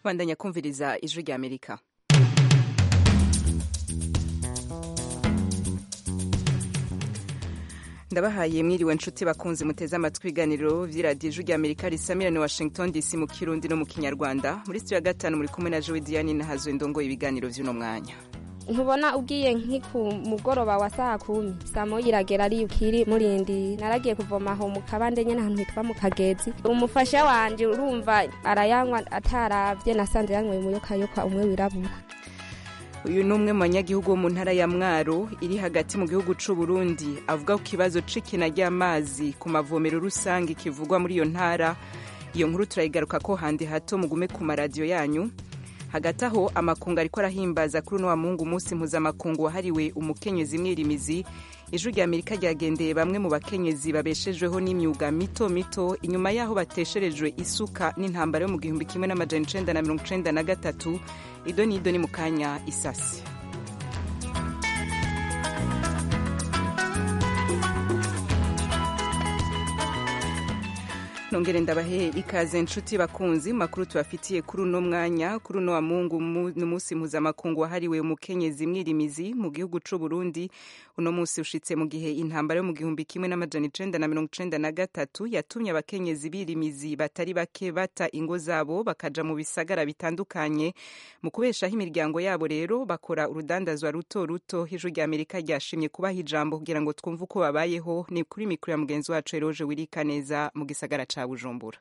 bandanya kumviriza ijwi rya amerika ndabahaye mwiriwe nshuti bakunzi muteze amatwi ibiganiro vy'iradiyo ijwi rya amerika risamirane washington dc mu kirundi no mu kinyarwanda muri studio ya gatanu muri kumwe na jowe diane nahazwe ndongo ibiganiro vy'uno mwanya ntubona ugiye nk'iku mugoroba wa saa kumi saa moya iragera ari ukiri murindi naragiye kuvoma aho mu kabande nyene ahantu hitwa mu kagezi umufasha wanje urumva arayanywa ataravye nasanze yanyweye umuyokayoka umwe wirabura uyu ni umwe mu banyagihugu bo mu ntara ya mwaro iri hagati mu gihugu c'u Burundi avuga ku kibazo c'ikina ry'amazi ku mavomero rusange kivugwa muri iyo ntara iyo nkuru turayigaruka ko handi hato mugume ku maradiyo yanyu hagati aho amakungu ariko arahimbaza kuri uno wa mungu umunsi mpuzamakungu wahariwe umukenyezi mwirimizi ijwi rya amerika ryagendeye bamwe mu bakenyezi babeshejweho n'imyuga mito mito inyuma y'aho batesherejwe isuka n'intambara yo mu gihumbi kimwe n'amajana icenda na mirongo icenda na gatatu ido n'ido ni mu kanya isasi nongere ndabahe ikaze nshuti bakunzi makuru tubafitiye kuri uno mwanya kuri uno wa mungu ni umunsi mpuzamakungu wahariwe umukenyezi mwirimizi mu gihugu c'u Burundi uno munsi ushitse mu gihe intambara yo mu gihumbi kimwe n'amajana icenda na mirongo icenda na gatatu yatumye abakenyezi birimizi batari bake bata ingo zabo bakaja mu bisagara bitandukanye mu kubeshaho imiryango yabo rero bakora urudandazwa ruto ruto ijwi rya amerika ryashimye kubaha ijambo kugira ngo twumve uko babayeho ni kuri mikoro ya mugenzi wacu eroje wirika neza mu gisagara ca bujumbura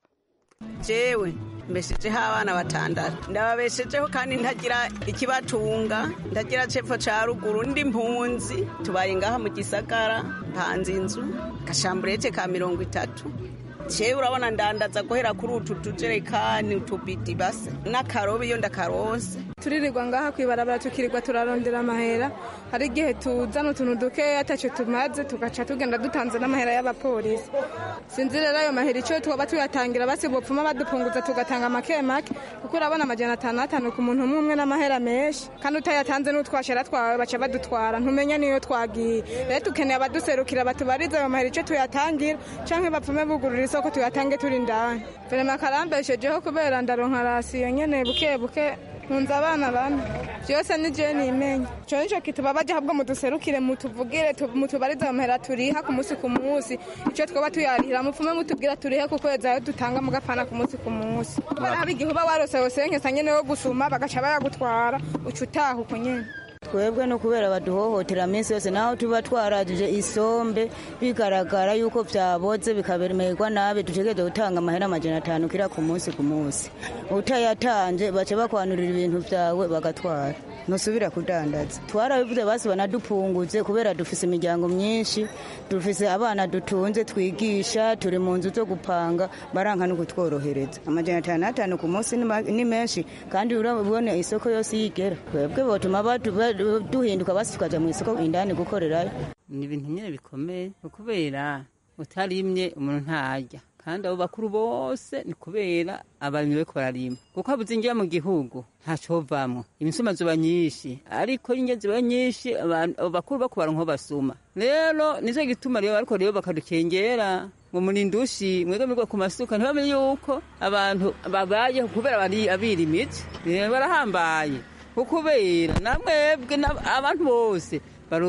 jewe mbeshejeho abana batandatu ndababeshejeho kandi ntagira ikibatunga ntagira cepfo ca ruguru ndi mpunzi tubaye ngaha mu gisagara mpanze inzu gashamburete ka mirongo itatu jewe urabona ndandaza guhera kuri utu tujerekani utubidi base n'akarobe iyo ndakaronse turirirwa ngaha kwibarabara tukirirwa turarondera amahera hari igihe tuzana utuntu dukeya ataco tumaze tugaca tugenda dutanze n'amahera y'abapolisi sinzi rero ayo mahera ico twaba tuyatangira basi bopfuma badupunguza tugatanga make make kuko urabona amajana atanu atanu ku muntu umwe umwe n'amahera menshi kandi utayatanze n'utwashera twawe baca badutwara ntumenya niyo twagiye rero dukeneye abaduserukira batubarize ayo mahera ico tuyatangira canke bapfume bugurura isoko tuyatange turi ndani verema karambeshejeho kubera ndaronka rasiyo nyene buke buke nkunze abana bane byose ni je nimenya ico nico kituba baje ahubwo muduserukire mutuvugire mutubarize amahera turiha ku munsi ku munsi ico twoba tuyarihira mupfume mutubwira turihe ku kwezi ayo dutanga mu gapana ku munsi ku munsi kubera haba igihe uba warose wose nkesa nyene yo gusuma bagaca bayagutwara uca utaha uko nyene twebwe no kubera baduhohotera minsi yose naho tuba twarajije isombe bigaragara yuko vyaboze bikabemererwa nabi dutegereza gutanga amahera amajana atanu kira ku munsi ku munsi utayatanje baca bakwanurira ibintu vyawe bagatwara ntusubira kudandaza twarabivuze basi banadupunguze kubera dufise imiryango myinshi dufise abana dutunze twigisha turi mu nzu zo gupanga baranka no kutworohereza amajana atanu atanu ku munsi ni menshi kandi urabona isoko yose yigera twebwe botuma duhinduka basi tukaja mu isoko indani gukorerayo ni ibintu nyine bikomeye kubera utarimye umuntu ntarya kandi abo bakuru bose ni kubera abarimyi bariko bararima kuko habuze injira mu gihugu ntacovamwo imisuma ziba nyinshi ariko inge ziba nyinshi abo bakuru bako baronka basuma rero nico gituma rero ariko rero bakadukengera ngo murindushi mwegamirwa ku masuka ntibamenye yuko abantu babayeho kubera bari abirimizi barahambaye kubera namwebwe abantu bose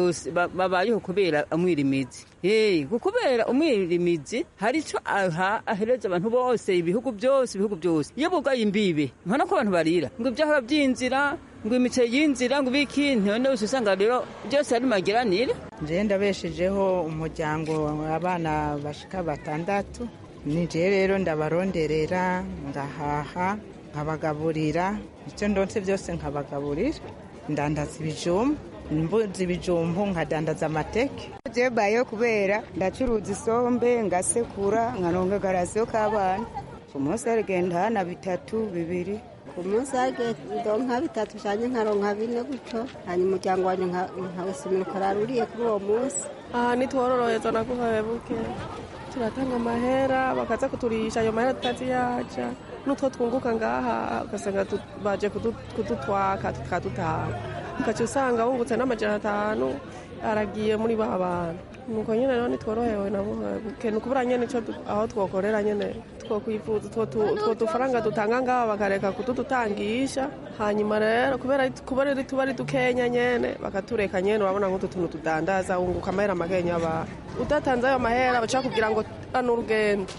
babayeho kubera umwirimizi kubera umwirimizi hari icyo ahereza abantu bose ibihugu byose ibihugu byose iyo bugaye imbibe ntibona ko abantu barira ngo ibyahora by'inzira ngo imiceri y'inzira ngo ibiki ntibone wese usanga rero byose ari magiranire nje ndabeshejeho umuryango abana bashika batandatu nije rero ndabaronderera ngahaha nkabagaburira icyo ndonse byose nkabagaburira ndandaza ibijumba mbuzi ibijumbu nkadandaza amateke jebayo kubera ndacuruza isombe ngasekura nkaronka garasiyo k'abana ku munsi harigenda hana bitatu bibiri ku munsi ndonka bitatu cyane nkaronka bine gutyo hanyuma umuryango wanjye nkawusumira ukararuriye kuri uwo munsi aha nitwororohereza naguhaye buke turatanga amahera bakaza kuturisha ayo mahera tutazi yaja n'utwo twunguka ngaha ugasanga baje kudutwaka tukadutaha ukaca usanga wungutse n'amajana atanu aragiye muri ba bantu nuko nyene rero nitworohewe na buke nukubura nyene ico du- aho twokorera nyene twokwifuza utwo tu- utwo dufaranga dutanga ngaho bakareka kutudutangisha hanyuma rero kubera kubera ari tuba ari dukenya nyene bakatureka nyene urabona nk'utu tuntu tudandaza wunguka amahera makenya aba udatanze ayo mahera baca kugira ngo ano urugendo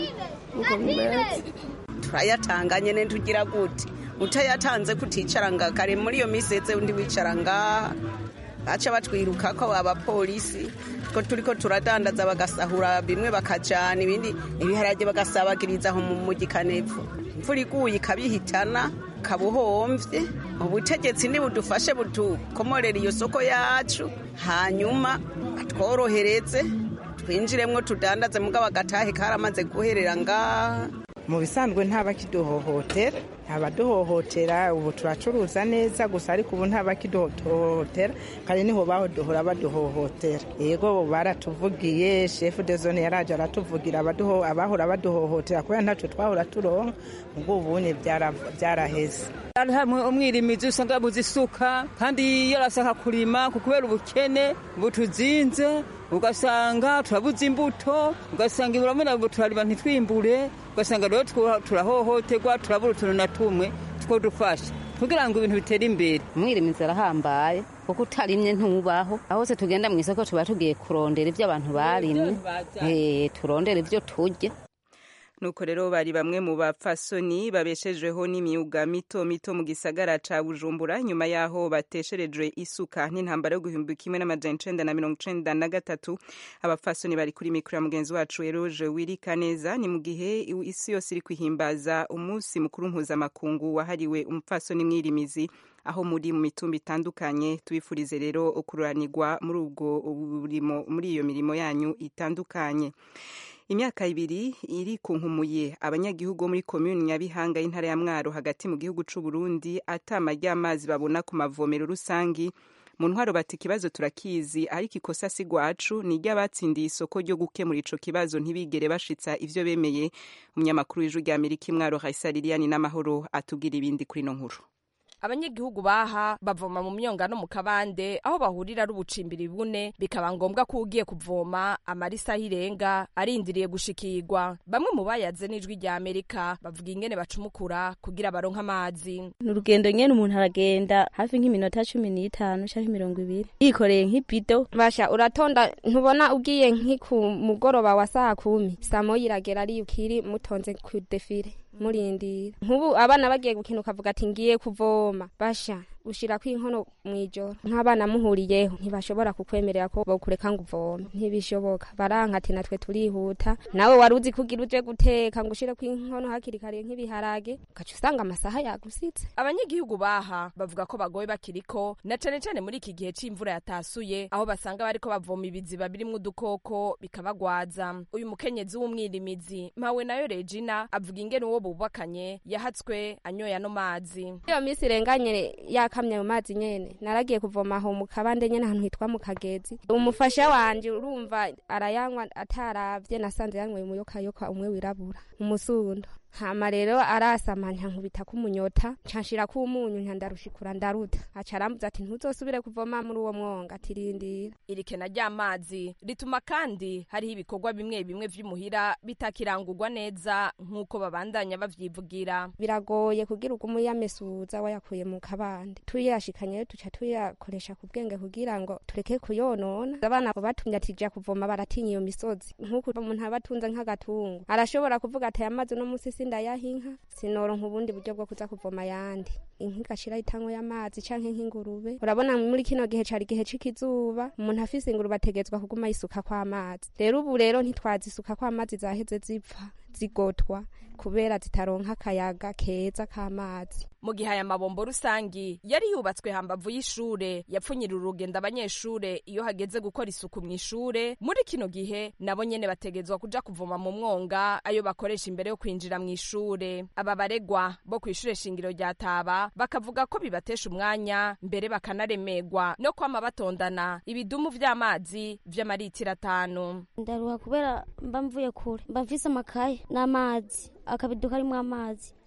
nuko bimeze turayatanga nyene tugira gute utayatanze kuticara nga kare muri iyo miseze undi wicara ngaha baca batwiruka ko abapolisi ko turiko turadandaza bagasahura bimwe bakajana ibindi ibiharage bagasabagiriza aho mu mugikanepfo imvura iguye ikabihitana kabuhomvye ubutegetsi nibudufashe butukomorera iyo soko yacu hanyuma batworohereze twinjiremwo tudandaze mugabo agatahe karamaze guherera ngaha mu bisanzwe ntabakiduhohotera ntabaduhohotera ubu turacuruza neza gusa ariko ubu ntabakiduhohotera kandi niho baduhora baduhohotera yego baratuvugiye shefu de zone yaraje aratuvugira abaduho- abahora baduhohotera kubera ntacyo twahora turonka ubwo ubunye byara- byaraheze Hari hamwe umwirimizi usanga yabuze isuka kandi yarashaka kurima ku kubera ubukene butuzinze ugasanga turabuze imbuto ugasanga urabona ngo turarima ntitwimbure ugasanga rero twa- turahohoterwa turabura utuntu na tumwe two dufasha kugira ngo ibintu bitere imbere umwirimizi arahambaye kuko utarimye ntubaho aho hose tugenda mu isoko tuba tugiye kurondera ibyo abantu barimye Eh, turondera ibyo turya nuko rero bari bamwe mu bapfasoni babeshejweho n'imyuga mito mito mu gisagara ca bujumbura nyuma y'aho batesherejwe isuka n'intambara yo guhumbi kimwe n'amajana icenda na mirongo icenda na gatatu abapfasoni bari kuri mikoro ya mugenzi wacu eroge wirika neza ni mu gihe isi yose iri kwihimbaza umunsi mukuru mpuzamakungu wahariwe umupfasoni mwirimizi aho muri mu mitumba itandukanye tubifurize rero kururanirwa muri ubwo burimo muri iyo mirimo yanyu itandukanye imyaka ibiri iri ku nkumuye abanyagihugu bo muri komuni nyabihanga y'intara ya mwaro hagati mu gihugu c'u Burundi atama ry'amazi babona ku mavomero rusangi mu ntwaro bati ikibazo turakizi ariko ikosa si rwacu ni iry'abatsindiye isoko ryo gukemura ico kibazo ntibigere bashitsa ivyo bemeye umunyamakuru w'ijwi rya amerika imwaro raisa liliani n'amahoro atubwira ibindi kuri ino nkuru abanyagihugu baha bavoma mu myonga no mu kabande aho bahurira ari ubucimbiri bune bikaba ngombwa ko ugiye kuvoma amarisa y'irenga arindiriye gushikirwa bamwe mu bayaze n'ijwi rya amerika bavuga ingene bacumukura kugira baronke amazi ni urugendo nyene umuntu aragenda hafi nk'iminota cumi n'itanu canke mirongo ibiri yikoreye nk'ibido basha uratonda ntubona ugiye nk'iku mugoroba wa saa kumi saa moya iragera ari ukiri mutonze ku defile murindira nk'ubu abana bagiye gukina ukavuga ati ngiye kuvoma basha ushirako inkono mw'ijoro nk'abana muhuriyeho ntibashobora kukwemerera ko bokureka ngo uvome ntibishoboka baranka ati natwe turihuta nawe wari uzi kugira uje guteka ngo ushireko inkono hakiri kare nk'ibiharage ugaca usanga amasaha yagusitse abanyagihugu baha bavuga ko bagoye bakiriko na cane cane muri iki gihe c'imvura yatasuye aho basanga bariko bavoma ibiziba birimwo udukoko bikabagwaza uyu mukenyezi w'umwirimizi mpawe nayo regina avuga ingene uwo bubakanye yahatswe anyoye ano mazi iyo minsi irenganye yakamye mu mazi nyene naragiye kuvoma aho mu kabande nyene ahantu hitwa mu kagezi umufasha wanje urumva arayanywa ataravye nasanze yanyweye umuyokayoka umwe wirabura umusundo hama rero arasama nkubita kumunyota ncanshira ku umunyu ntandarushikura ndaruta aca arambuza ati ntuzosubire kuvoma muri uwo mwonga atirindira iri kena ry'amazi rituma kandi hariho ibikorwa bimwe bimwe vy'imuhira bitakirangurwa neza nk'uko babandanya bavyivugira biragoye kugira ugumu yamesuza wayakuye mu kabande tuyashikanye tuca tuyakoresha ku bwenge kugira ngo tureke kuyonona abana batumye ati ja kuvoma baratinya iyo misozi nk'uko umuntu aba atunze nk'agatungo arashobora kuvuga ati aya mazi uno musi sindayaha inka sinoronka ubundi buryo bwo kuza kuvoma ayandi inka igashira itango y'amazi canke nk'ingurube urabona muri kino gihe cari igihe c'ikizuba umuntu afise ingurube ategetswa kuguma yisuka kw'amazi rero ubu rero ntitwazisuka kw'amazi zaheze zipfa zigotwa kubera zitaronka akayaga keza k'amazi mu gihe aya mabombo rusangi yari yubatswe hambavu y'ishure yapfunyira urugendo abanyeshure iyo hageze gukora isuku mu ishure muri kino gihe nabo nyene bategezwa kuja kuvoma mu mwonga ayo bakoresha imbere yo kwinjira mu ishure aba baregwa bo kw'ishure shingiro rya taba bakavuga ko bibatesha umwanya mbere bakanaremerwa no kwama batondana ibidumu vy'amazi vy'amaritiro atanu ndaruha kubera mba mvuye kure mba mfise amakaye n'amazi akabido karimwo amazi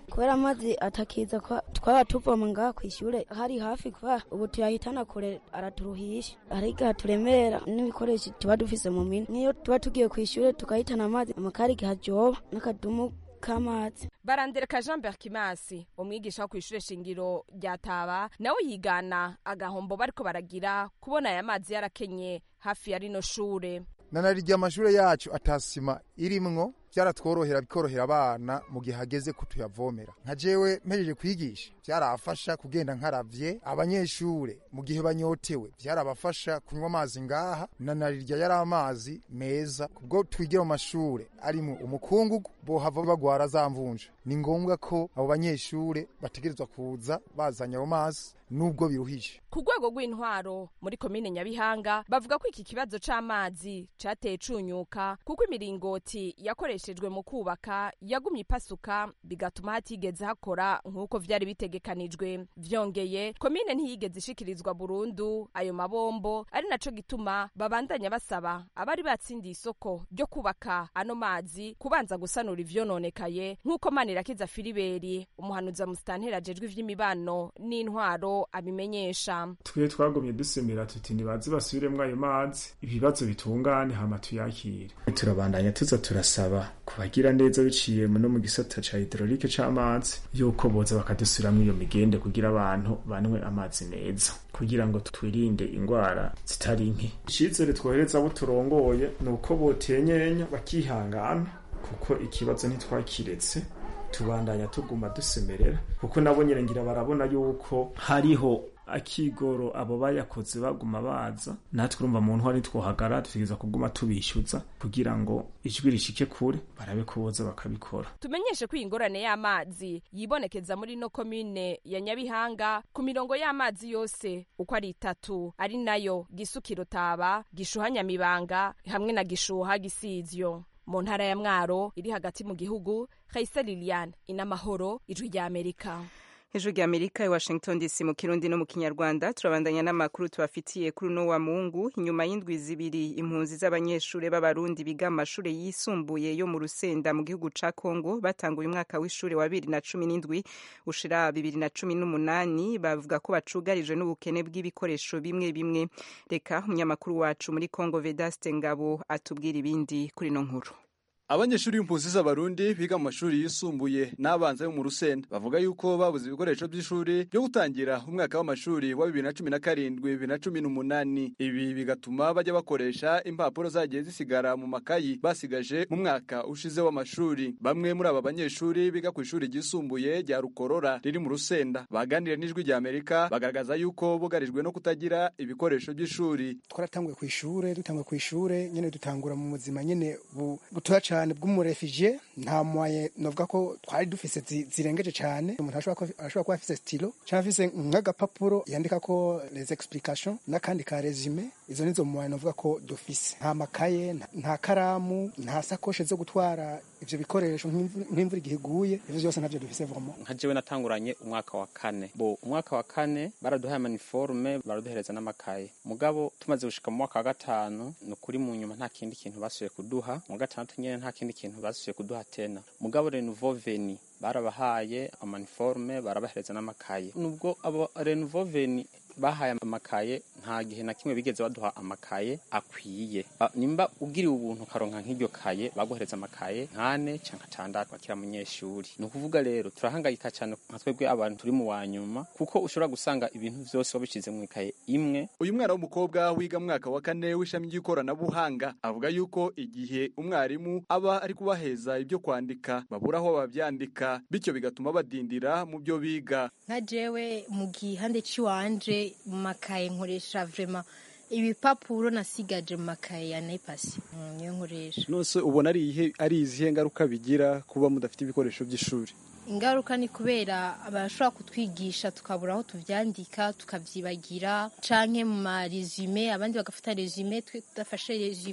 kubera amazi atakiza twaba tuvoma ngaha ku ishure hari hafi kuba ubu tuyahitana kure araturuhisha hari igihe turemera n'ibikoresho tuba dufise mu mini niyo tuba tugiye ku ishure tukahitana amazi amakari igihe ajoba n'akadumu k'amazi barandereka jean berkimasi umwigisha wo kw'ishure shingiro rya taba nawe yigana agahombo bariko baragira kubona aya mazi yarakenye hafi ya rino shure nanarya amashure yacu atasima irimwo byaratworohera bikorohera abana mu gihe hageze ko tuyavomera nka jewe mpejeje kwigisha byarafasha kugenda nkaravye abanyeshure mu gihe banyotewe byarabafasha kunywa amazi ngaha nanarirya yari amazi meza kubwo twigira mu mashure arimo umukungugu bohava bagwara za mvunja ni ngombwa ko abo banyeshure bategerezwa kuza bazanye ayo mazi nubwo biruhije ku rwego rw'intwaro muri komine nyabihanga bavuga ko iki kibazo c'amazi cateye cunyuka kuko imiringoti yakoreshejwe mu kubaka yagumye ipasuka bigatuma hatigeze hakora nk'uko vyari bitegekanijwe vyongeye komine ntiyigeze ishikirizwa burundu ayo mabombo ari naco gituma babandanya basaba abari batsindiye isoko ryo kubaka ano mazi kubanza gusanura ivyononekaye nk'uko manirakiza filiberi umuhanuza musitantera ajejwe ivy'imibano n'intwaro abimenyesha twe twagumye dusemera tuti nibaze basubiremwo ayo mazi ibibazo bitungane hama tuyakire turabandanya tuza turasaba kubagira neza biciye no mu gisata ca hidrolike c'amazi yuko boza bakadusubiramwo iyo migende kugira abantu banywe amazi meza kugira ngo twirinde ingwara zitari nke icizere twohereza abo turongoye ni uko botenyenya bakihangana kuko ikibazo ntitwakiretse tubandanya tuguma dusemerera kuko nabo nyine ngira barabona yuko hariho akigoro abo bayakoze baguma baza natwe urumva mu ntwari twohagara dutegereza kuguma tubishyuza kugira ngo ijwi rishike kure barabe ko boza bakabikora tumenyeshe ko iyi ngorane y'amazi yibonekeza muri no komine ya nyabihanga ku mirongo y'amazi yose uko ari itatu ari nayo gisukiro taba gishuha nyamibanga hamwe na gishuha gisizyo mu ntara ya mwaro iri hagati mu gihugu Raisa Liliane inamahoro ijwi rya Amerika ijwi rya amerika i washington dc mu kirundi no mu kinyarwanda turabandanya n'amakuru tubafitiye kuri uno wa mungu inyuma y'indwi zibiri impunzi z'abanyeshuri b'abarundi biga mu mashuri yisumbuye yo mu rusenda mu gihugu ca congo batanguye umwaka w'ishuri wa bibiri na cumi n'indwi ushira bibiri na cumi n'umunani bavuga ko bacugarijwe n'ubukene bw'ibikoresho bimwe bimwe reka umunyamakuru wacu muri congo vedaste ngabo atubwira ibindi kuri ino nkuru abanyeshuri b'impunzi z'abarundi biga mu mashuri yisumbuye n'abanza yo mu rusenda bavuga yuko babuze ibikoresho by'ishuri byo gutangira umwaka w'amashuri wa bibiri na cumi na karindwi bibiri na cumi n'umunani ibi bigatuma bajya bakoresha impapuro zagiye zisigara mu makayi basigaje mu mwaka ushize w'amashuri bamwe muri aba banyeshuri biga ku ishuri ryisumbuye rya rukorora riri mu rusenda baganiriye n'ijwi rya amerika bagaragaza yuko bugarijwe no kutagira ibikoresho by'ishuri twaratanguye ku ishure dutanguye ku ishure nyene dutangura mu buzima nyene butoya cyane bw'umurefugee nta mwaye novuga ko twari dufise zirengeje cyane umuntu ashobora kuba afise stilo cyangwa afise nk'agapapuro yandika ko les explications n'akandi ka resume izo nizo mwaye novuga ko dufise nta makaye nta karamu nta sakoshe zo gutwara ivyo bikoresho nk'imvura igihe iguye ivyo byose ntabyo dufise vraiment nka jewe natanguranye umwaka wa kane bo umwaka wa kane baraduhaye amaniforme baraduhereza n'amakaye mugabo tumaze gushika mu mwaka wa gatanu ni ukuri mu nyuma nta kindi kintu basubiye kuduha mu gatandatu nyene nta kindi kintu basubiye kuduha tena mugabo renouveau veni barabahaye amaniforme barabahereza n'amakaye nubwo abo renouveau veni bahaye amakaye nta gihe na kimwe bigeze baduha amakaye akwiye nimba ugiriwe ubuntu ukaronka nk'iryo kaye baguhereza amakaye nkane canke atandatu akira munyeshuri ni ukuvuga rero turahangayika cyane nka twebwe abantu turi mu wa nyuma kuko ushobora gusanga ibintu vyose wabishize mu ikaye imwe uyu mwana w'umukobwa wiga mu mwaka wa kane w'ishami ry'ikoranabuhanga avuga yuko igihe umwarimu aba ari kubaheza ibyo kwandika babura aho bavyandika bityo bigatuma badindira mu byo biga nka jewe mu gihande c'iwanje mu makaye nkoresha vrema ibipapuro nasigaje mu makaye ya nepasi niyo nkoresha nose ubona ari ihe ari izihe ngaruka bigira kuba mudafite ibikoresho by'ishuri ingaruka ni kubera abashobora kutwigisha tukabura aho tuvyandika tukavyibagira canke mu maresume abandi bagafata resume twe tudafashe resume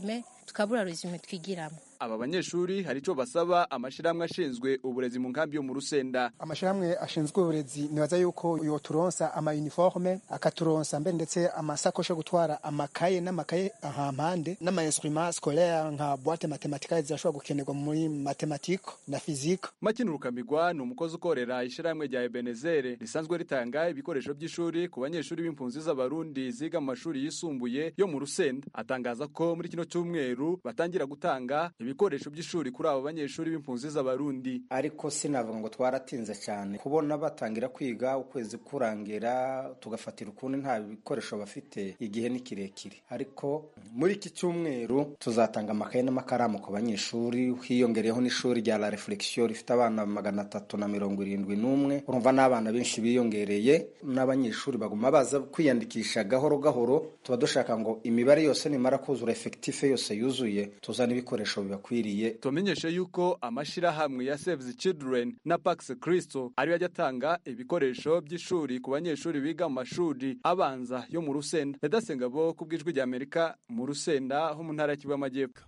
tukabura resume twigiramo aba banyeshuri hari ico basaba amashirahamwe ashinzwe uburezi mu nkambi yo mu rusenda amashirahamwe ashinzwe uburezi nibaza yuko yoturonsa ama uniforme akaturonsa mbere ndetse amasakosho yo gutwara amakaye n'amakaye ahampande n'ama instruments scolaire nka boîte mathématique zirashobora gukenerwa muri mathématique na physique Makini Rukamigwa ni umukozi ukorera ishirahamwe rya Ebenezere risanzwe ritanga ibikoresho by'ishuri ku banyeshuri b'impunzi z'abarundi ziga mu mashuri yisumbuye yo mu Rusenda atangaza ko muri kino cyumweru batangira gutanga ibikoresho by'ishuri kuri abo banyeshuri b'impunzi z'abarundi ariko sinavuga ngo twaratinze cyane kubona batangira kwiga ukwezi kurangira tugafatira ukundi nta bikoresho bafite igihe ni kirekire ariko muri iki cyumweru tuzatanga amakaye n'amakaramu ku banyeshuri hiyongereyeho n'ishuri rya la reflexion rifite abana magana atatu na mirongo irindwi n'umwe urumva n'abana benshi biyongereye n'abanyeshuri baguma baza kwiyandikisha gahoro gahoro tuba dushaka ngo imibare yose nimara kuzura efekitife yose yuzuye tuzane ibikoresho bibakwiriye tumenyeshe yuko amashirahamwe ya Save the Children na Pax Christo ariyo ajya atanga ibikoresho by'ishuri ku banyeshuri biga mu mashuri abanza yo mu Rusenda Redasenga bo ku bw'ijwi rya Amerika mu Rusenda ho mu ntara ya Kivu y'Amajyepfo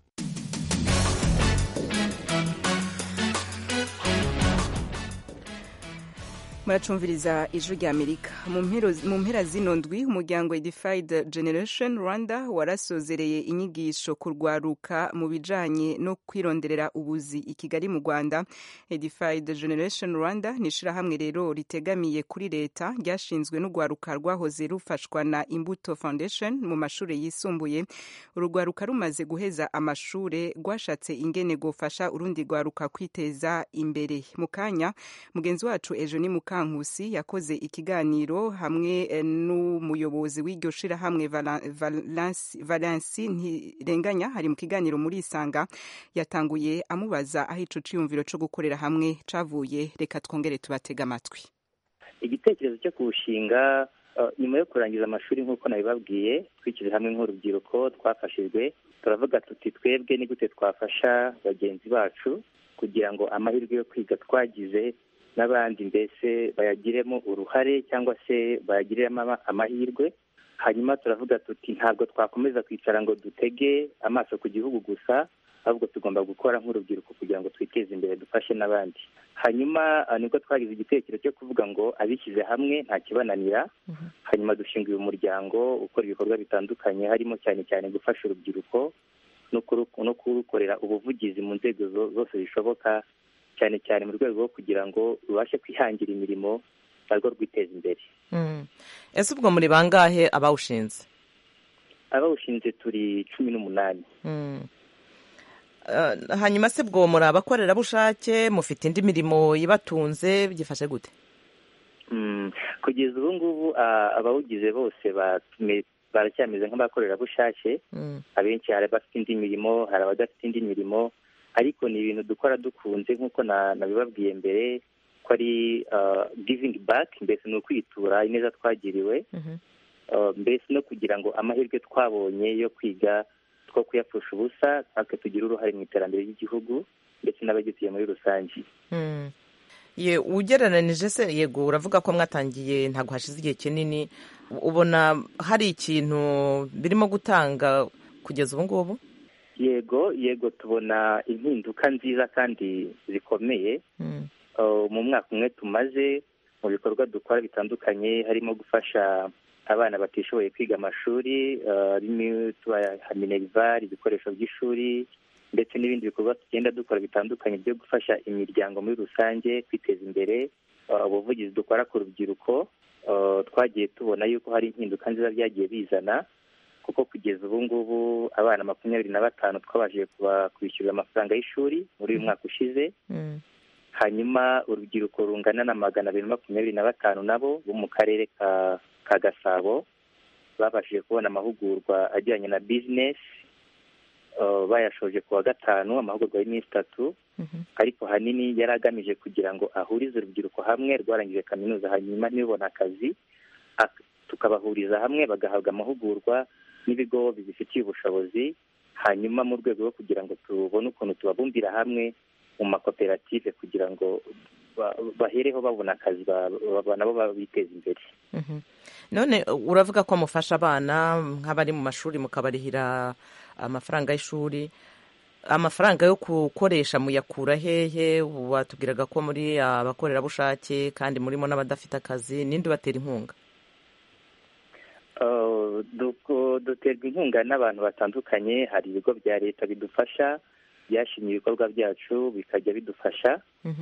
muracumviriza ijwi rya amerika mu mpera zino ndwi umuryango edified generation rwanda warasozereye inyigisho ku rwaruka mu bijanye no kwironderera ubuzi i kigali mu rwanda edified generation rwanda ni ishirahamwe rero ritegamiye kuri leta ryashinzwe n'urwaruka rwahoze rufashwa na imbuto foundation mu mashuri yisumbuye urugwaruka rumaze guheza amashure rwashatse ingene gufasha urundi rwaruka kwiteza imbere mu kanya mugenzi wacu ejo ni muka Nkusi yakoze ikiganiro hamwe n'umuyobozi w'iryo shirahamwe Valensi Ntirenganya hari mu kiganiro muri Isanga yatanguye amubaza aho ico ciyumviro co gukorera hamwe cavuye reka twongere tubatega amatwi igitekerezo cyo kuwushinga nyuma yo kurangiza amashuri nk'uko nabibabwiye twishyize hamwe nk'urubyiruko twafashijwe turavuga tuti twebwe ni gute twafasha bagenzi bacu kugira ngo amahirwe yo kwiga twagize n'abandi mbese bayagiremo uruhare cyangwa se bayagiriremo amahirwe hanyuma turavuga tuti ntabwo twakomeza kwicara ngo dutege amaso ku gihugu gusa ahubwo tugomba gukora nk'urubyiruko kugira ngo twiteze imbere dufashe n'abandi hanyuma nibwo twagize igitekerezo cyo kuvuga ngo abishyize hamwe nta kibananira hanyuma dushinga uyu muryango ukora ibikorwa bitandukanye harimo cyane cyane gufasha urubyiruko no kurukorera ubuvugizi mu nzego zose zishoboka cyane cyane mu rwego rwo kugira ngo rubashe kwihangira imirimo narwo rwiteza imbere ese ubwo muri bangahe abawushinze abawushinze turi cumi n'umunani hanyuma se bwo muri abakorerabushake mufite indi mirimo ibatunze byifashe gute kugeza ubu ngubu abawugize bose baracyameze nk'abakorerabushake abenshi hari abafite indi mirimo hari abadafite indi mirimo ariko ni ibintu dukora dukunze nk'uko nabibabwiye mbere ko ari givingi baki mbese ni ukwitura ineza twagiriwe mbese no kugira ngo amahirwe twabonye yo kwiga two kuyapfusha ubusa natwe tugire uruhare mu iterambere ry'igihugu ndetse n'abagituye muri rusange ye ugereranije se yego uravuga ko mwatangiye ntabwo hashize igihe kinini ubona hari ikintu birimo gutanga kugeza ubu ngubu yego yego tubona impinduka nziza kandi zikomeye mu mwaka umwe tumaze mu bikorwa dukora bitandukanye harimo gufasha abana batishoboye kwiga amashuri harimo tubaha minerivare ibikoresho by'ishuri ndetse n'ibindi bikorwa tugenda dukora bitandukanye byo gufasha imiryango muri rusange kwiteza imbere ubuvugizi dukora ku rubyiruko twagiye tubona yuko hari impinduka nziza byagiye bizana kuko kugeza ubu ngubu abana makumyabiri na batanu twabashije kwishyurira amafaranga y'ishuri muri uyu mwaka ushize hanyuma urubyiruko rungana na magana abiri makumyabiri na batanu nabo bo mu karere ka gasabo babashije kubona amahugurwa ajyanye na bizinesi bayashoje ku wa gatanu amahugurwa y'iminsi itatu ariko ahanini yari agamije kugira ngo ahurize urubyiruko hamwe rwarangije kaminuza hanyuma ntibibone akazi tukabahuriza hamwe bagahabwa amahugurwa n'ibigo bibifitiye ubushobozi hanyuma mu rwego rwo kugira ngo tubone ukuntu tubabumbira hamwe mu makoperative kugira ngo ba- bahereho babona akazi ba- ba- nabo biteza imbere Mhm. none uravuga ko mufasha abana nk'abari mu mashuri mukabarihira amafaranga y'ishuri amafaranga yo gukoresha muyakura hehe watubwiraga ko muri abakorerabushake kandi murimo n'abadafite akazi ninde ubatera inkunga Uh, duko- duterwa inkunga n'abantu batandukanye hari ibigo bya leta bidufasha byashimye ibikorwa byacu bikajya bidufasha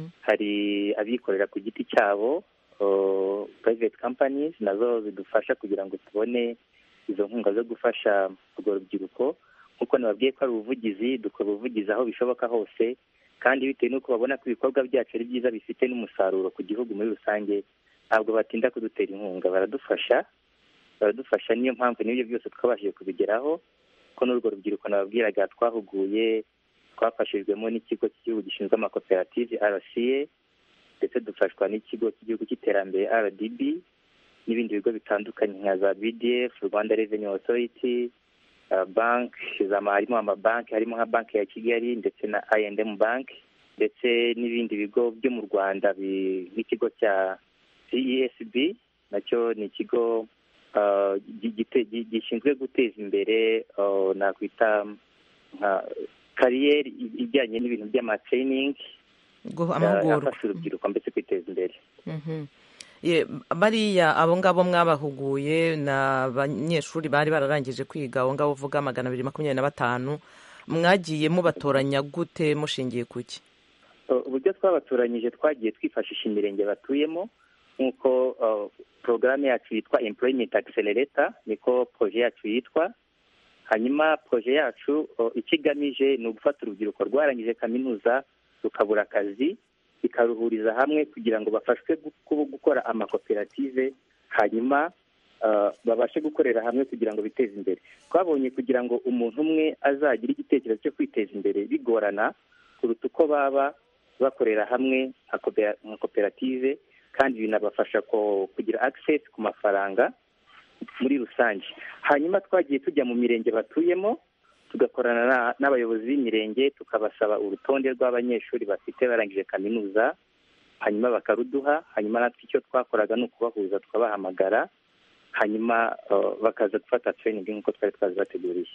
hari abikorera ku giti cyabo uh, private companies nazo zidufasha kugira ngo tubone izo nkunga zo gufasha urwo rubyiruko nk'uko nababwiye ko ari ubuvugizi dukora ubuvugizi aho bishoboka hose kandi bitewe n'uko babona ko ibikorwa byacu ari byiza bifite n'umusaruro ku gihugu muri rusange ntabwo batinda kudutera inkunga baradufasha baradufasha niyo mpamvu n'ibyo byose twabashije kubigeraho ko n'urwo rubyiruko nababwiraga twahuguye twafashijwemo n'ikigo cy'igihugu gishinzwe amakoperative rca ndetse dufashwa n'ikigo cy'igihugu cy'iterambere rdb n'ibindi bigo bitandukanye nka za bdf rwanda revenue authority uh, bank zama harimo amabanki harimo nka banki ya kigali ndetse na I&M bank ndetse n'ibindi bigo byo mu rwanda bi- nk'ikigo cya cesb nacyo ni ikigo uh, gi- gite- gi- gishinzwe guteza imbere uh, nakwita nka kariyeri i- ijyanye n'ibintu by'amatraining Guha amahugurwa. afasha urubyiruko mbese kwiteza imbere Mhm. Ye, bariya abo ngabo mwabahuguye ni abanyeshuri bari bararangije kwiga abo ngabo uvuga magana abiri makumyabiri na batanu mwagiye mubatoranya gute mushingiye ku ki Uh, uburyo twabatoranyije twagiye twifashisha imirenge batuyemo nk'uko uh, porogaramu yacu yitwa employment accelerator niko proje yacu yitwa hanyuma proje yacu uh, icyo igamije ni ugufata urubyiruko rwarangije kaminuza rukabura akazi bikaruhuriza hamwe kugira ngo bafashwe gu- gukora amakoperative hanyuma uh, babashe gukorera hamwe kugira ngo biteze imbere twabonye kugira ngo umuntu umwe azagire igitekerezo cyo kwiteza imbere bigorana kuruta uko baba bakorera hamwe nka kopera- nka koperative kandi binabafasha ko- kugira access ku mafaranga muri rusange hanyuma twagiye tujya mu mirenge batuyemo tugakorana na- n'abayobozi b'imirenge tukabasaba urutonde rw'abanyeshuri bafite barangije kaminuza hanyuma bakaruduha hanyuma natwe icyo twakoraga ni ukubahuza tukabahamagara hanyuma uh, bakaza gufata training nk'uko twari twazibateguriye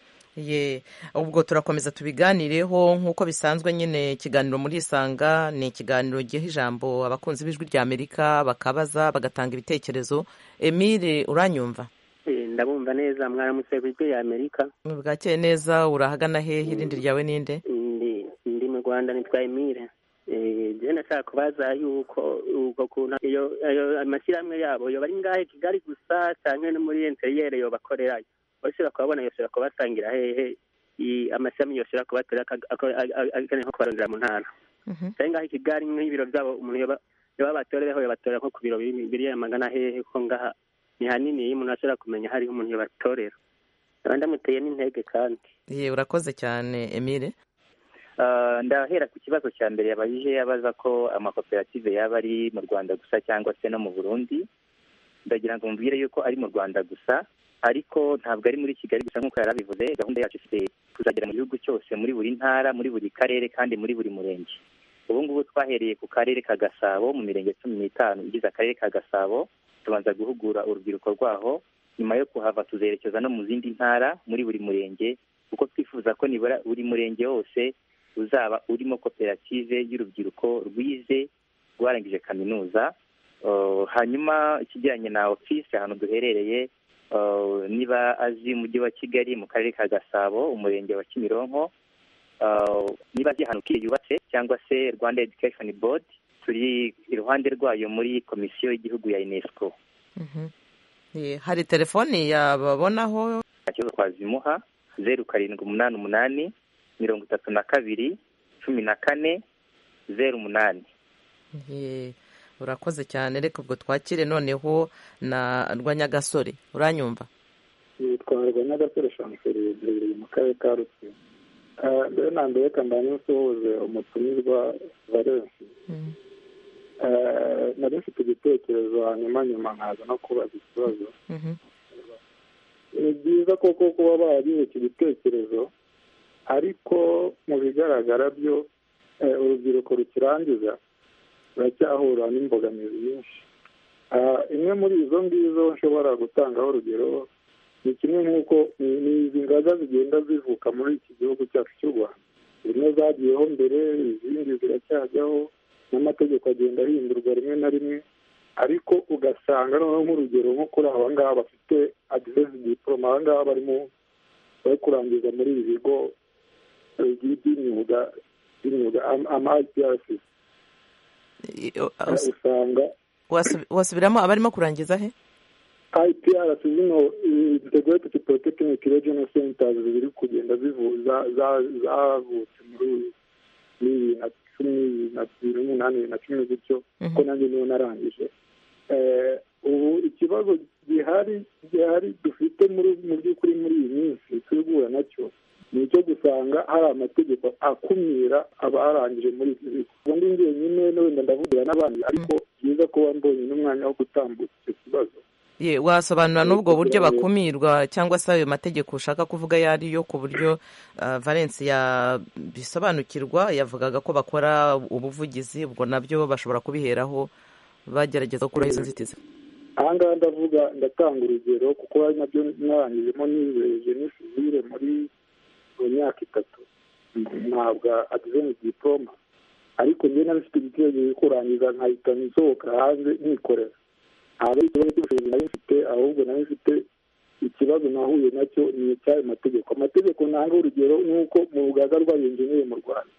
ye ubwo turakomeza tubiganireho nk'uko bisanzwe nyine ikiganiro muri isanga ni ikiganiro giha ijambo abakunzi b'ijwi rya amerika bakabaza bagatanga ibitekerezo emile uranyumva Eh, ndabumva neza mwaramutse ku ijwi ya amerika bwakeye neza urahagana hehe irindi ryawe ninde ndi ndi mu rwanda nitwa emile Eh, je ndashaka kubaza yuko ubwo kuntu iyo ayo amashyirahamwe yabo yoba ari ngahe kigali gusa canke no muri interiyere yobakorerayo bashobora kubabona yoshobora kubasangira hehe i- amashami yoshobora kubatera akeneye nko kubarondera mu ntara canke ngaho i kigali nk'ibiro vyabo umuntu yoba yoba batorereho yobatorera nko ku biro biri biri magana hehe ko ngaha ni hanini iyo umuntu ashobora kumenya hariho umuntu yobatorera aba ndamuteye n'intege kandi ye urakoze cyane emile Uh, ndahera ku kibazo cya mbere yabajije abaza ko amakoperative yaba ari mu rwanda gusa cyangwa se no mu burundi ndagira ngo mubwire yuko ari mu rwanda gusa ariko ntabwo ari muri kigali gusa nk'uko yari abivuze gahunda yacu ifite kuzagera mu gihugu cyose muri buri ntara muri buri karere kandi muri buri murenge ubu ngubu twahereye ku karere ka gasabo mu mirenge cumi n'itanu igize akarere ka gasabo tubanza guhugura urubyiruko rwaho nyuma yo kuhava tuzerekeza no mu zindi ntara muri buri murenge kuko twifuza ko nibura buri murenge wose uzaba urimo koperative y'urubyiruko rwize rwarangije kaminuza Uh, hanyuma ikijyanye na ofisi ahantu duherereye uh, niba azi umujyi wa kigali mu karere ka gasabo umurenge wa kimironko uh, niba azi ahantu kiri yubatse cyangwa se rwanda education board turi iruhande rwayo muri komisiyo y'igihugu ya unesco Ye, hari telefoni yababonaho nta kibazo twazimuha zeru karindwi umunani umunani mirongo itatu na kabiri cumi na kane zeru umunani Ye, urakoze cyane reka ubwo twakire noneho na rwanyagasore uranyumva yitwarwa n'agasore shamuseri duherereye mu karere ka rusizi Ah, mbere na mbere reka mbanye nsuhuze umutumirwa valensi Ah, nari mfite igitekerezo hanyuma nyuma nkaza no kubaza ikibazo ni byiza koko kuba baragize iki gitekerezo ariko mu bigaragara byo eh, urubyiruko rukirangiza ruracyahura n'imbogamizi nyinshi Ah, imwe muri izo ngizo nshobora gutangaho urugero ni kimwe nk'uko ni ni izi ngaga zigenda zivuka muri iki gihugu cyacu cy'u rwanda zimwe zagiyeho mbere izindi ziracyajyaho n'amategeko agenda ahindurwa rimwe na rimwe ariko ugasanga noneho nk'urugero nko kuri aba ngaba bafite adivesi diporoma aba ngaba barimo bari kurangiza muri ibi bigo eh, by'imyuga by'imyuga ama IPRC usanga Wasu- wasubiramo abarimo kurangiza he IPRC zino integrated polytechnic regional centers ziri kugenda zivuza za- zavutse muri bibiri na cumi na bibiri n'umunani bibiri na cumi gutyo ko nanjye niyo narangije Eh, ubu ikibazo gihari gihari dufite muri mu by'ukuri muri iyi minsi turi guhura nacyo ni icyo gusanga hari amategeko akumira abarangije muri ibi bigo ubundi njyenyine wenda ndavugira n'abandi ariko byiza kuba mbonye n'umwanya wo gutambutsa icyo kibazo Ye, wasobanura n'ubwo buryo bakumirwa cyangwa se ayo mategeko ushaka kuvuga ayo ari yo ku buryo uh, valence yabisobanukirwa yavugaga ko bakora ubuvugizi ubwo nabyo bashobora kubiheraho bagerageza gukuraho izo nzitizi aha ngaha ndavuga ndatanga urugero kuko ari nabyo narangijemo nibeje ni sivire muri mu myaka itatu ntabwo adiveni diporoma ariko njye nabifite igitekerezo cyo kurangiza nkahita nsohoka hanze nikorera ntabwo ari ikibazo cy'ubushobozi nari mfite ahubwo nari mfite ikibazo nahuye nacyo ni icy'ayo mategeko amategeko ntanga urugero ni uko mu rugaga rw'abenjeniyeri mu rwanda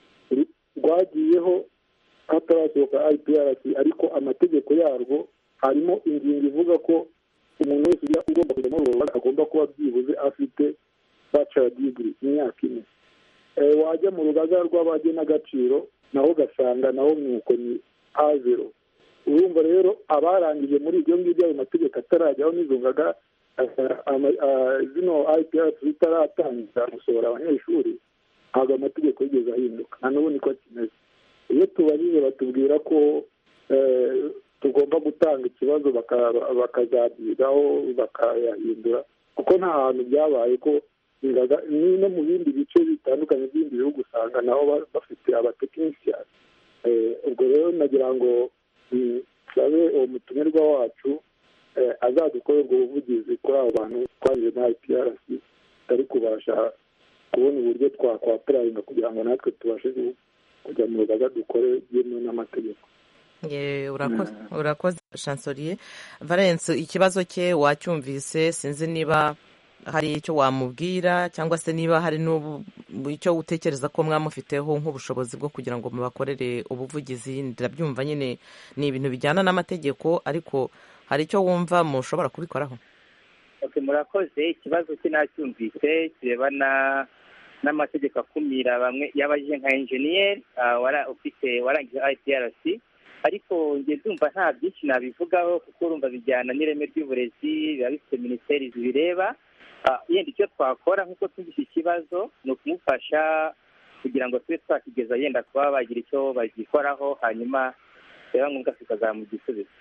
rwagiyeho hatarasohoka IPRC ariko amategeko yarwo harimo ingingo ivuga ko umuntu wese ujya ugomba kujya muri urwo rugaga agomba kuba byibuze afite bachelor degree imyaka ine Eh, wajya mu rugaga rw'abagenagaciro naho ugasanga naho nuko ni a zero urumva rero abarangije muri ibyo ngibyo ayo mategeko atarajyaho n'izo ngaga eh, ama- ah, zino IPRC zitaratangira gusohora abanyeshuri ntabwo amategeko yigeze ahinduka na n'ubu niko kimeze iyo tubajije batubwira ko eh, tugomba gutanga ikibazo baka- bakazabyigaho bakayahindura kuko nta hantu byabaye ko ingaga ni no mu bindi bice bitandukanye by'ibindi bihugu usanga nabo ba- bafite abatekinisiyani Eh, ubwo rero nagira ngo mm, nsabe uwo mutumirwa wacu eh, azadukorera ubwo buvugizi kuri abo bantu twanyuze na IPRC tutari kubasha kubona uburyo twakwapurayinga kugira ngo natwe tubashe gu- kujya mu rugaga dukore byemewe n'amategeko Ye, urakoze urakoze chancelier valence ikibazo cye wacyumvise sinzi niba hari icyo wamubwira cyangwa se niba hari n'ubu icyo utekereza ko mwamufiteho nk'ubushobozi bwo kugira ngo mubakorere ubuvugizi ndabyumva nyine ni ibintu bijyana n'amategeko ariko hari icyo wumva mushobora kubikoraho Okay, murakoze ikibazo cye nacyumvise kirebana n'amategeko akumira bamwe yabajije nka enjeniyeri ufite warangije IPRC ariko njye ndumva nta byinshi nabivugaho kuko urumva bijyana n'ireme ry'uburezi biba bifite minisiteri zibireba Ah, yenda icyo twakora nk'uko twumvise ikibazo ni ukumufasha kugira ngo tube twakigeza yenda kuba bagira icyo bagikoraho hanyuma biba ngombwa tukazamuha igisubizo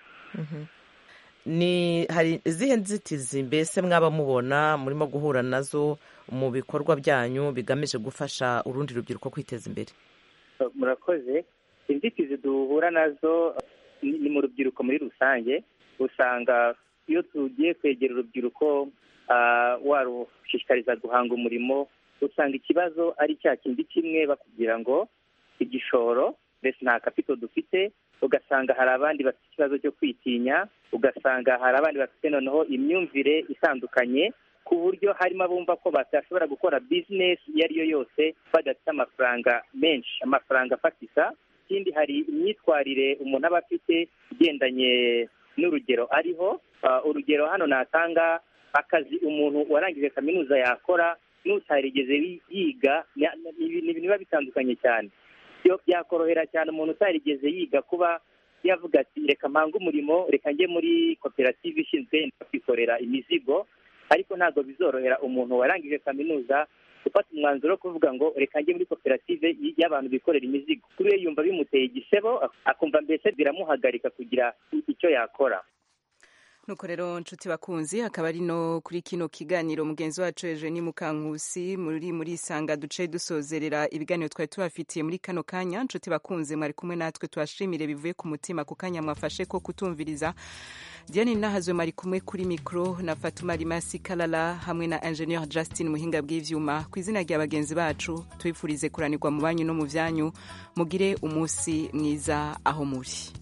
ni hari izihe nzitizi mbese mwaba mubona murimo guhura nazo mu bikorwa byanyu bigamije gufasha urundi rubyiruko kwiteza imbere murakoze inzitizi duhura nazo ni ni mu rubyiruko muri rusange usanga iyo tugiye kwegera urubyiruko ah, warushishikariza guhanga umurimo usanga ikibazo ari cya kindi kimwe bakubwira ngo igishoro mbese nta kapito dufite ugasanga hari abandi bafite ikibazo cyo kwitinya ugasanga hari abandi bafite noneho imyumvire itandukanye ku buryo harimo abumva ko batashobora gukora bizinesi iyo ari yo yose badafite amafaranga menshi amafaranga afatika ikindi hari imyitwarire umuntu aba afite igendanye n'urugero ariho Ah, urugero hano natanga akazi umuntu warangije kaminuza yakora n'utarigeze yi- yiga ni ni ibintu biba bitandukanye cyane byo byakorohera cyane umuntu utarigeze yiga kuba yavuga ati reka mpange umurimo reka njye muri koperative ishinzwe kwikorera imizigo ariko ntabwo bizorohera umuntu warangije kaminuza gufata umwanzuro wo kuvuga ngo reka njye muri koperative y- y'abantu bikorera imizigo kuri we yumva bimuteye igisebo akumva mbese biramuhagarika kugira icyo yakora nuko rero nshuti bakunzi akaba ari no kuri kino kiganiro mugenzi wacu Eugenie Mukankusi muri muri sanga duce dusozerera ibiganiro twari tubafitiye muri kano kanya nshuti bakunzi mwari kumwe natwe twashimire bivuye ku mutima ku kanya mwafashe ko kutumviriza Diane Nahazwe mwari kumwe kuri mikro na Fatuma Rimasi Kalala hamwe na Engineer Justin Muhinga bw'ivyuma ku izina rya bagenzi bacu tubifurize kuranirwa mu banyu no mu vyanyu mugire umunsi mwiza aho muri